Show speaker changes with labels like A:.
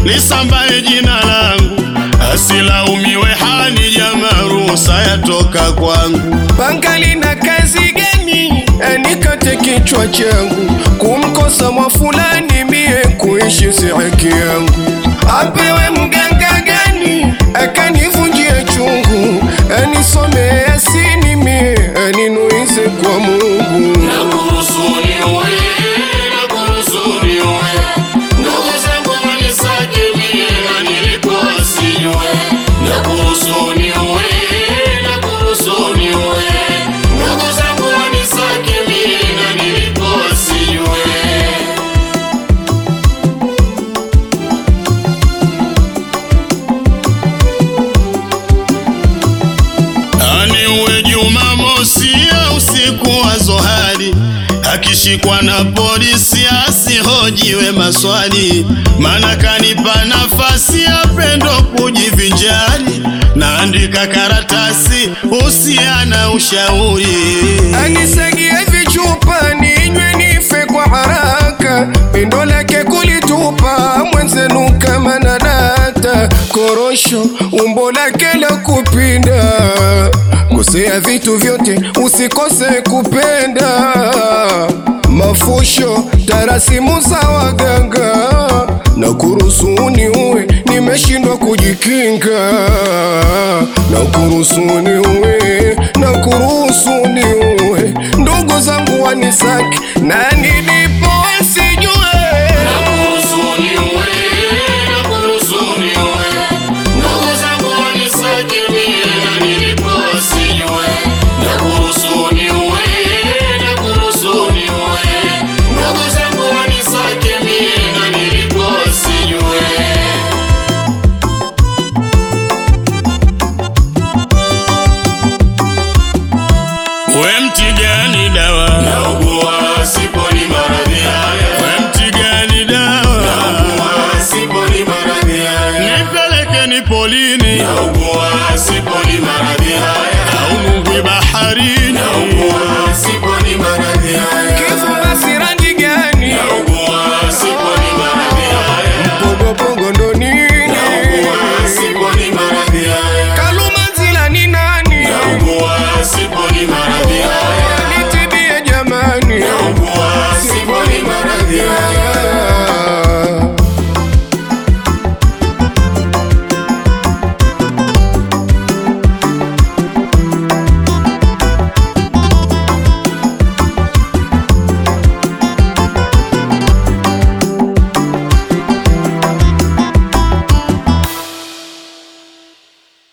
A: lisambaye jina langu, asilaumiwe hani jamaa, ruhusa yatoka kwangu.
B: Bangali na kazi gani anikate kichwa changu? Kumkosa mwa fulani mie kuishi si haki yangu. Apewe mganga gani akanivunjia chungu, anisome Yasini mie aninuize kwa Mungu.
A: Ani uwe Jumamosi ya usiku wa zohari, akishikwa na polisi asihojiwe maswali, maana kanipa nafasi ya pendo kujivinjari, naandika karatasi usiana ushauri
B: Anisagie vichupa ninywe nife kwa haraka, pendo lake kulitupa mwenzenu kama nadata, korosho umbo lake la kupinda, kosea vitu vyote usikose kupenda, mafusho tarasimu za waganga na kurusuni uwe nimeshindwa kujikinga na kurusuni